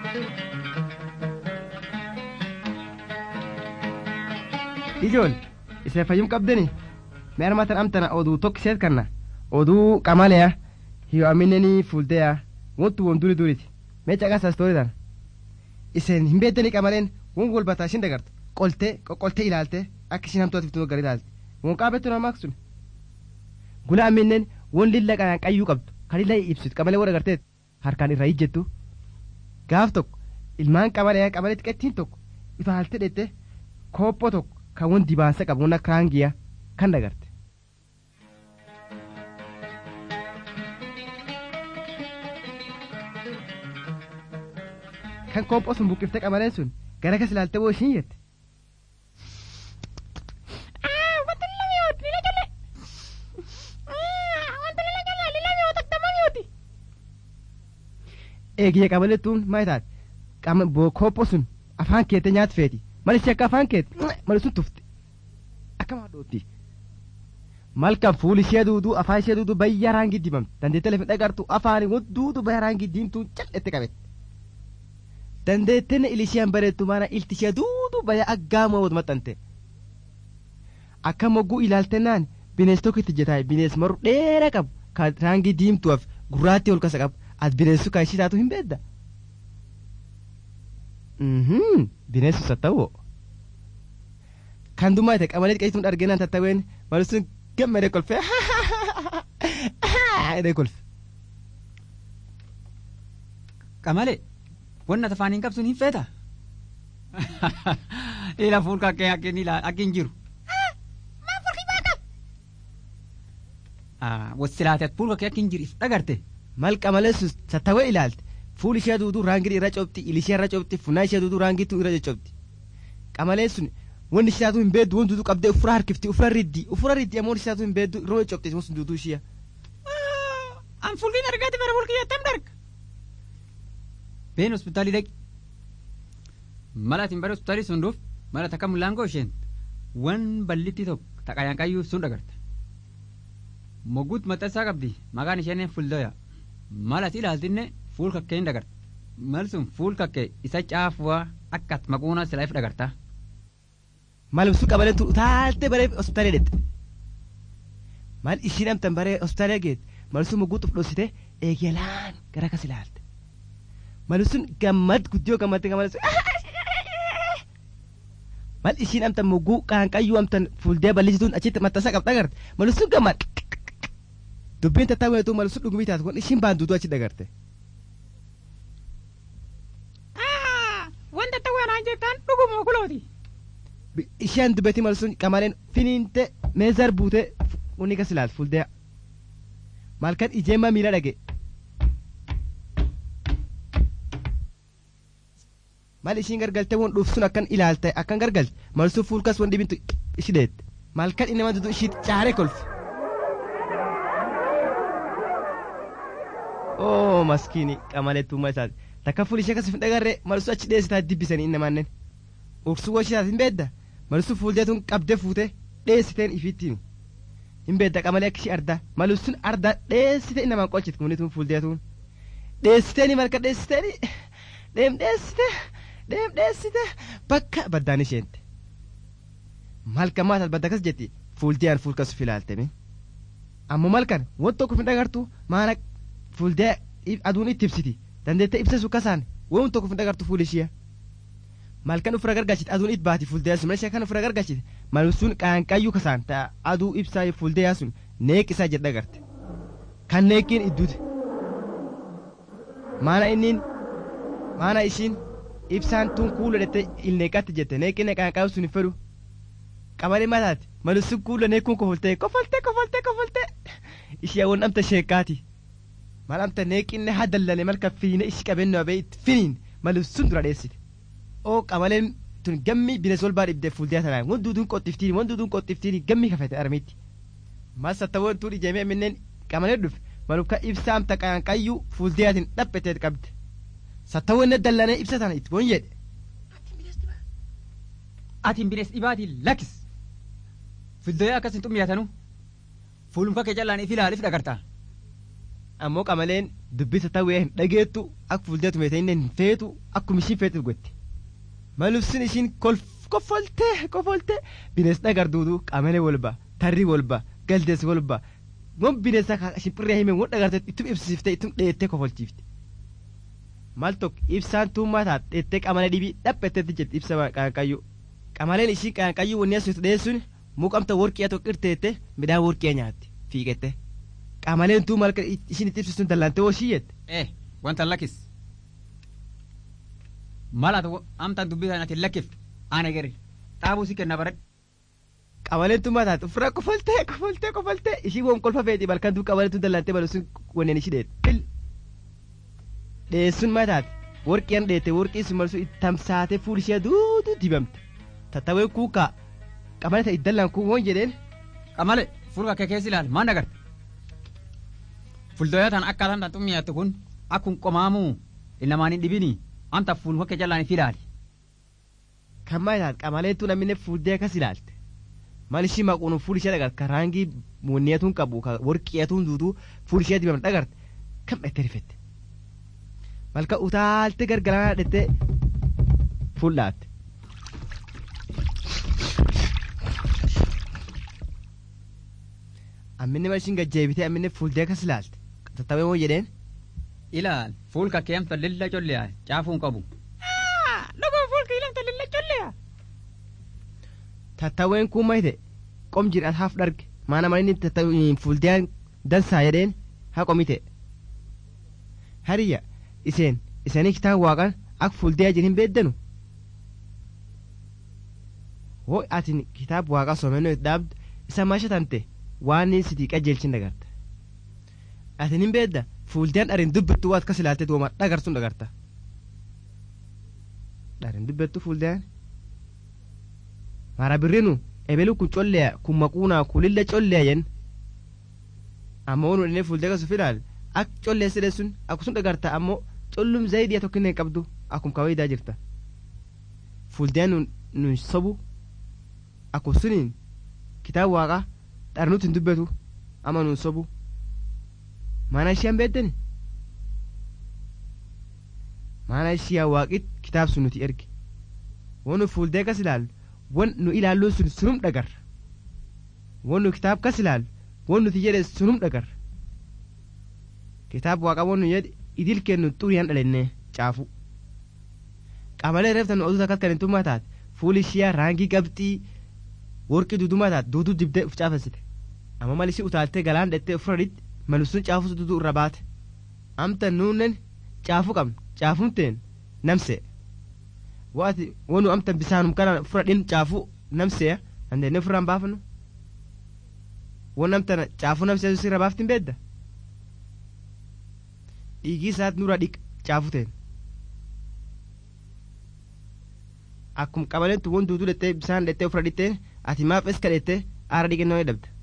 ijool isa fayyum qabdani mee armatan amtana oduu tokkiseet kanna oduu qamaleya hiyo amineni fuldeya wontu won duri duriti mee caqasa stooritan isen hin beeddani qamaleen won golbataa ishin dagartu qolte qoqqolte ilaalte akka ishin hamtuutiif tuma gar ilaalte won qaabettu namaa sun gula aminnen won lilla qanaan qayyuu qabdu kan lilla ibsitu qamalee warra garteet harkaan irraa ijjettu gaaf tokko ilmaan qamalee qamalee xiqqettiin tokko ifa halte dhette koophoo tokko kan won dibaansa qabu won akka hangiya kan dagarte. kan koophoo sun buqqiftee qamaleen sun gara kas ilaalte woo ishiin jette. eegiyya qabalettuun maal taate koophoo sun afaan keette nyaatu feeti malichi akka afaan keette mali sun tufte akka maadhootti malkan fuuli ishee duuduu afaan ishee duuduu bayya raangii dibamte dandeettee lafa dhagartu afaan duuduu bayya raangii diimtuun cal'etti qabette dandeetteen ilisheen bareettu mana ilti ishee duuduu bayya aggaamoo wad maxxante akka mogguu ilaaltennaan bineens tokko itti jetaay bineens maru dheeraa qabu kan raangii diimtuuf gurraattii ol kasa qabu as bineensu kan ishii taatu hin beedda. Bineensu sattawoo. Kan dummaa ta'e qamalee xiqqeessituun arginaan tattaween malisuun gammadee kolfee jedhee kolfe. Qamalee wanna tafaan hin qabsuun hin feeta. Ila fuulka akkee akkeen ila akkeen jiru. Wassilaatee fuulka akkee akkeen jiru dhagarte. mal qamaleessus sattawee ilaalte fuuli ishee duuduu raangii irra cobxi ilishee irra cobxi funaa ishee duuduu raangiitu irra coccobxi qamaleen sun wanni ishee taatu hin beeddu wanti duuduu qabdee ufura harkifti ufura riddi ufura riddi ammoo ishee taatu hin beeddu irra cobxi sun duuduu ishee. An fuulliin argaati bara fulkii attam darga. Been hospitaalii dhaqi. Mala atiin bara hospitaalii sun dhuuf mala takka mullaangoo isheen wan ballitti tokko taqayaan qayyuu sun dhagarta. Mogguut maxxansaa qabdi maqaan isheen fuldoya. malas ilaaltinne fuul kakkee hin dagarta mal sun fuul kakkee isa caafuwaa akkas maquuna silaaf dhagarta. Maal sun qabaleen tu utaaltee baree hospitaalee dhette. Maal ishiin amtan baree hospitaalee geette mal sun mugguu xuf dhoosite eegalaan gara kas ilaalte. Mal sun gammad guddiyoo gammadde gammad sun mal ishiin amtan mugguu qaanqayyuu amtan fuuldee bal'isituun achitti maxxansa qabda agarte mal sun gammad. dubbiin tattaa weetuu malu sun dhugumii taatu kun ishiin baanduutu achi dagarte. Wanta ta'uu anaan jettaan dhuguma kulooti. Isheen dubbetii malu sun qamaleen finiinte meezar buutee unni kas ilaalte fuuldee. Malkan ijeemma miila dhage. Mal ishiin gargaltee waan dhuuf sun akkan ilaalte akkan gargalte malu sun fuulkas waan dhibintu ishi deette. Malkan inni nama dudu ishii caaree kolfe. oo maskiini qamaleettummaa isaati takka fuul ishee akkasii hin dhagarree malsuu achi dheessitaa dibbisanii inni manneen ursuu washii isaati hin beedda malsuu fuuldeetuun qabdee fuutee dheessiteen ifittiin hin beedda qamalee akka ishee ardaa malsuun ardaa dheessitee inni namaan qolchiti kumunituun fuuldeetuun dheessiteeni malka dheessiteeni deem dheessite deem dheessite bakka baddaan isheente malka maatal badda akkas jetti fuuldee aan fuulkasu filaaltemi ammoo malkan wanti tokko hin dhagartu maana fuuldee aduun itti ibsiti dandeettee ibsa sukkasaan waan tokko hin dhagartu fuula ishee malkan ufira gargaachite aduun itti baati fuuldee sun ishee kan ufira gargaachite malsuun qaanqayyuu kasaan ta'a aduu ibsaa fuuldee sun neeq isaa jedha agarte kan neeqiin idduute maana inniin maana ishiin ibsaan tun kuula dhette ilneeqatti jette neeqinne qaanqayyuu sun hin fedhu qabalee mataati malsuun kuula neekuun kofoltee kofoltee kofoltee kofoltee ishee waan amta sheekaati. mal amta neeqinne haa dallane malka fiine ishi qabeenyaa ba'e itti finiin malu sun dura dheessite oo qamaleen tun gammi binees ol baa dhibdee fuuldee tanaan wan duuduun qottiftiin wan duuduun qottiftiin gammi kafete armitti mas sattawwan tuun ijeemee minneen qamalee dhufe malu ka ibsaa amta qaanqayyuu fuuldeetiin dhaphetee qabde sattawwan dallanee ibsa tana itti boon jedhe. Atiin binees dhibaatii lakkis fuuldee akkas hin xummiyaatanu fuulumka kee callaan if ilaaliif dhagartaa. ammoo qamaleen dubbisa ta'ee hin dhageettu akka fuuldeetu meeshaa inni hin feetu akkuma ishiin feetuuf gotti malubsin ishiin koffoltee koffoltee bineensa dhagarduutu qamalee walba tarrii walba galdees walba gon bineensa shimpirree hime won dhagarte ittum ibsiiftee ittum dheettee koffolchiifte maal tokko ibsaan tuummaa taat dheettee qamalee dhibii dhaphetteetti jirti ibsa qaanqayyuu qamaleen ishii qaanqayyuu wanni asuutu dheessuun muqamta worqiyaa tokko irteette midhaan worqiyaa nyaatti fiiqette qamaleen tuu malka ishiin itti ibsisuun dallantee woo shiyyette. Eh, wanta lakkis. Mala amtaan dubbii kanatti lakkiftu ana gari dhaabuu si kenna baradhu. Qamaleen tuu mataa ofirraa kofaltee kofaltee kofaltee ishii woon kolfa feeti balkan tuu qamaleen tuu dallantee balusun wanneen ishii dheette. Dheessuun mataati worqiyaan dheette worqii sun malsu tamsaatee fuul ishee duutuu dibamte tattawee kuukaa qamalee ta'e dallaan kuu woon jedheen. Qamale fuula kee keessa ilaali maan agarta. Fuulduraataan akkaataan tan xummiyaattu kun akkun qomaamuu ilmaan hin dhibini anta fuuluma kee jallaan ifi ilaali. Kan maal qamaleen tuu namni fuuldee akkas ilaalte. Maal ishii maquun fuul ishee dhagarte kan raangii muunneetuun qabu kan worqiyeetuun duutuu fuul ishee dibamte dhagarte kam dhette rifette. Malka utaalte gargaraa dhette fuul dhaatte. Amminni mal ishiin gajjeebitee amminni fuuldee akkas ilaalte. Tattawee moo jedheen. Ilaal fuulka kee amta lilla colle'a caafuun qabu. Dhuguu fuulki ilamta lilla colle'a. Tattaween kun mayte qom jedhan haaf dharge maana malinni tattaween fuuldeen dansaa jedheen haa qomite. Hariyya iseen isanii kitaaba waaqan akka fuuldee jiru hin beeddanu. Hoo atin kitaaba waaqaa soomennoo itti dhaabdu isa maasha tante waan sitii qajeelchin dagarta. Atin hin beedda fuuldeen dharin dubbittu waan akkas ilaaltee duuma dhagarsuun dagarta. Dharin dubbittu fuuldeen. Mara birrinu ebelu kun colleya kun maquunaa kun lilla colleya yen. Ammoo nu inni fuuldee kasuuf ilaal akka collee sidhe sun akkasuma dhagarta ammoo collum zayidiya tokko hin qabdu akkum kawayidaa jirta. Fuuldeen nun sobu akkasuniin kitaaba waaqaa dharnuutti hin dubbatu ama nun sobu. Mana ishee hin beeddani. Mana ishee waaqit kitaab sun nuti erge. Waan nu fuuldee kas ilaallu waan nu ilaalluun sun sunum dhagarra. Waan nu kitaab kas ilaallu waan nuti jedhe sunum dhagarra. Kitaab waaqa waan nu jedhe idil kennu xuriyaan dhalennee caafu. Qamalee reeftan oduu takkas kan hin tummaa taate fuuli ishee raangii qabxii worqii duudumaa taate duuduu dibdee uf caafessite. Amma mal ishee utaaltee galaan dhettee ofirra dhitti malsuun caafuu duuduu irra baate. Amta nuunnen caafuu qabnu caafuun teen namsee. Waati wanu amta bisaanum kana ofirra dhin caafuu namsee dandeenye ofirraan baafannu. Waan amta caafuu namsee sirra baaftiin beedda. Dhiigii isaati nurra dhiq caafuu teen. Akkuma qabaleen tuwwan duuduu dhettee bisaan dhettee ofirra dhittee ati maaf eska dhettee aara dhiqennoo jedhamta.